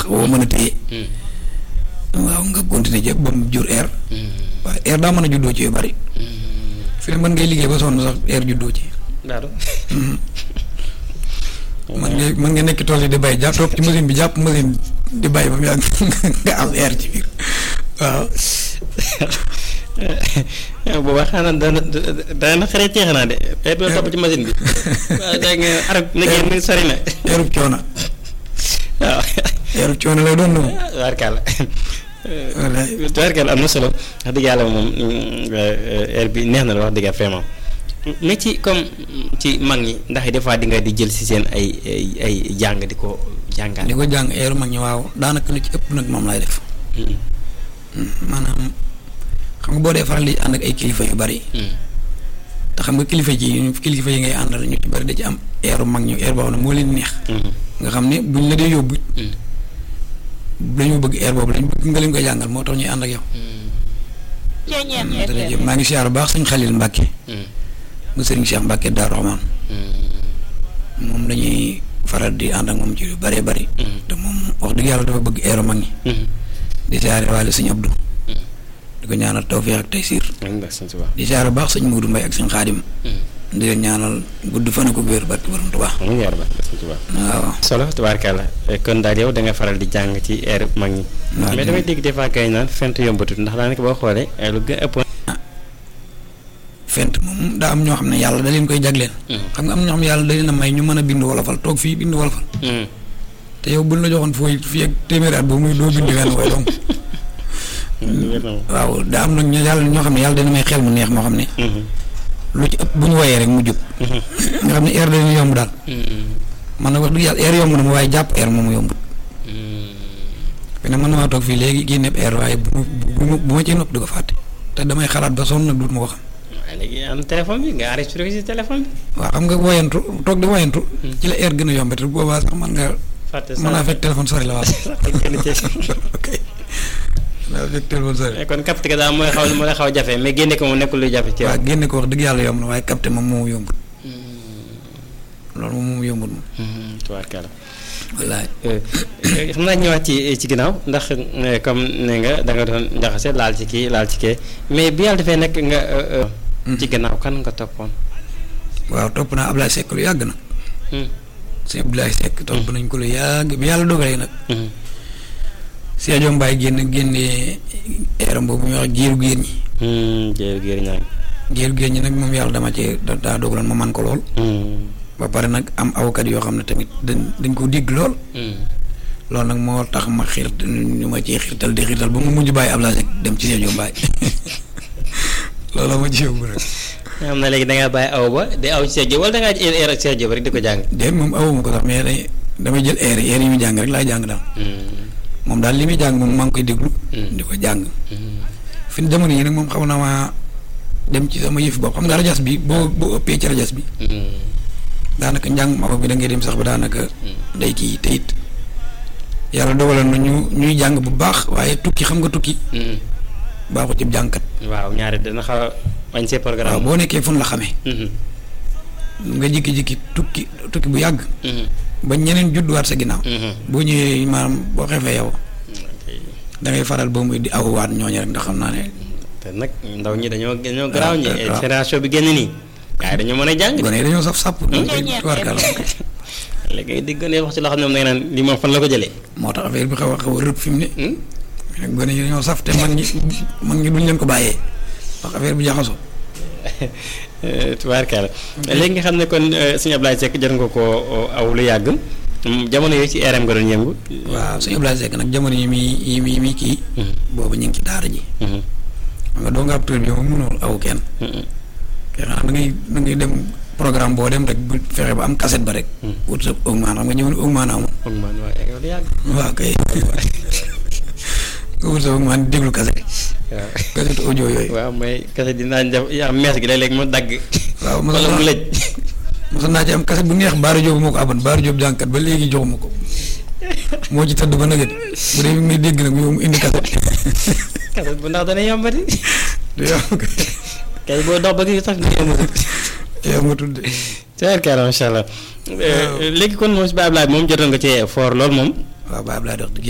woo mën a téye waaw nga continuer jëpp ba mu jur air waaye air daa mën a juddoo ci yu bari fi ne mën ngay liggéey ba sonn sax air juddoo ci d'accord mën ngay mën nga nekk tool yi di bay jàpp topp ci machine bi jàpp machine di bay ba mu yàgg nga am air ci biir waaw booba xanaa dana dana xare ci xanaa de air bi topp ci machine bi waaw da nga arab liggéey mi sori na airub coono waaw airub coono lay doon noonu tubaarkàlla wallaay tubaarkàlla am na solo wax dëgg yàlla moom air bi neex na la wax dëgg yàlla vraiment mais ci comme ci mag ñi ndax des fois di nga di jël si seen ay ay ay jàng di ko jàngaat. di ko jàng air mag ñi waaw daanaka li ci ëpp nag moom lay def maanaam xam nga boo dee faral di ànd ak ay kilifa yu bari te xam nga kilifa ji kilifa yi ngay àndal ñu ci bari da ci am airu mag ñu air boo xam ne moo leen neex nga xam ne buñ la dee yóbbu dañoo bëgg air boobu lañ bëgg nga leen koy jàngal moo tax ñuy ànd ak yow jërëjëf maa ngi siyaar bu baax sëñ Xalil Mbàkke mu sëriñ Cheikh Mbàkke Daaru Rahmaan moom dañuy faral di ànd ak moom ci yu bëree bëri te moom wax dëgg yàlla dafa bëgg airu mag ñi di siyaare waale sëñ Abdou di ko ñaanal tawfiix ak taysiir di siyaare bu baax sëñ Muudu Mbay ak sëñ Xaadim di leen ñaanal gudd fan ak wér barke borom Tuubaa waaw solo tubaarkàlla kon daal yow da nga faral di jàng ci air mag ñi waaw mais damay dégg des fois kay naan fent yombatut ndax daanaka boo xoolee lu gën ëpp fent moom daa am ñoo xam ne yàlla da leen koy jagleel xam nga am ñoo xam ne yàlla da leen a may ñu mën a bind wolofal toog fii bind wolofal te yow buñ la joxoon fooy fii ak téeméeri at boobu muy doo bind wenn way donc waaw daa am nag ñu yàlla ñoo xam ne yàlla dana may xel mu neex moo xam ne lu ci ëpp bu ñu woyee rek mu jub nga xam ne air dañu yomb daal man nag wax dëgg yàlla air yomb na ma waaye jàpp air moomu yombut fi ne mën na maa toog fii léegi génne air waaye bu ma bu ma ci nopp di ko fàtte te damay xalaat ba sonn nag duut ma ko xam waaye léegi am téléphone bi nga enregistré ko si téléphone bi waaw xam nga woyantu toog di woyantu ci la air gën a yombe te boobaa sax man nga fàtte mën naa fekk téléphone sori la waaw ok naa fekk téléphone sori kon capté ko daal mooy xaw moo la xaw a jafe mais génne ko moom nekkul luy jafe ci yow waaw génne ko wax dëgg yàlla yomb na waaye capté moom moomu yombut loolu moom moomu yombut moom tubaarkàlla wallaay xam naa ñëwaat ci ci ginnaaw ndax comme ne nga da nga doon njaxase laal ci kii laal ci kee mais bi yàlla defee nekk nga ci gannaaw kan nga toppoon waaw topp naa Ablaye Seck lu yàgg nag sëñ Abdoulaye Seck topp nañ ko lu yàgg bi yàlla dogalee nag Sadio Mbaye génn génnee eeram boobu ñuy wax géeru géer ñi jéer géer ñaa géeru géer ñi nag moom yàlla dama ci daa dogaloon ma man ko lool ba pare nag am awkat yoo xam ne tamit dañ dañ ko dégg lool loolu nag moo tax ma xiir ñu ma ci xiirtal di xiirtal ba mu mujj bàyyi Ablaye Seck dem ci Sadio Mbaye loolu ma ci yóbbu rek xam na léegi da ngaa bàyyi aw ba di aw ci Sadio wala da ngaa jël air ak Sadio ba rek di ko jàng déet moom awuma ko sax mais day damay jël air yi air yi muy jàng rek laay jàng daal moom daal li muy jàng moom maa ngi koy déglu di ko jàng fi jamono yi nag moom xaw na maa dem ci sama yëf bopp xam nga rajas bi boo boo ëppee ci rajas bi daanaka njàng ma bi da ngay dem sax ba daanaka day kii te it yàlla dogaloon na ñu ñuy jàng bu baax waaye tukki xam nga tukki baaxu ci jàngkat waaw ñaari dana xaw a bañ see waaw programme boo nekkee fun la xamee nga jikki-jikki tukki tukki bu yàgg ba ñeneen judduwaat sa ginnaaw boo ñëwee maanaam boo xefee yow da ngay faral boo muy di awwaat ñooñu rek ndax xam naa ne te nag ndaw ñi dañoo dañoo garaaw ñi waaw. génération bi génn nii waaye dañoo mën a jàng de gone yi dañoo saf sàpp tubaarkàlla léegi nga dégg ne wax ci loo xam ne moom da nga naan li moom fan la ko jëlee moo tax affaire bi xaw a xaw a rëb fi mu ne mais nag gone yi dañoo saf te mag ñi mag ñi duñ leen ko bàyyee ndax affaire bi jaxasoo tubaarkaala léegi nga xam ne kon sëñ Ablaye Seck jot nga ko aw lu yàgg jamono yooyu ci RM nga doon yëngu waaw sëñ Ablaye Seck nag jamono yi muy yi muy yi muy kii boobu ñu ngi ci daara ji xam nga doo nga ab tur bi moom mënul aw kenn kay xanaa da ngay da ngay dem programme boo dem rek bu fexe ba am cassette ba rek wut sa augment xam nga ñëwoon augment amoon foog man waaye yow lu yàgg waaw kay nga wut sa augment di déglu cassette waaw cassette audio yooyu waaw mooy kese dinaa def yaa mees gi léeg-léeg mu dagg waaw wala mu lëj mosoon naa ci am cassette bu neex Baara Diop moo ko aban Baara Diop jànkat ba léegi joxuma ko moo ci tëdd ba nëgët bu dee mi ngi may dégg nag yow mu indi cassette kese bu ndax dana yombati du yow kay boo dox ba gi sax ni yomb yow ma tudd tubaarkaala macha allah léegi kon moom si Baye Ablaye moom jotoon nga cee foor lool moom waaw Baye Abdoulaye dox dëgg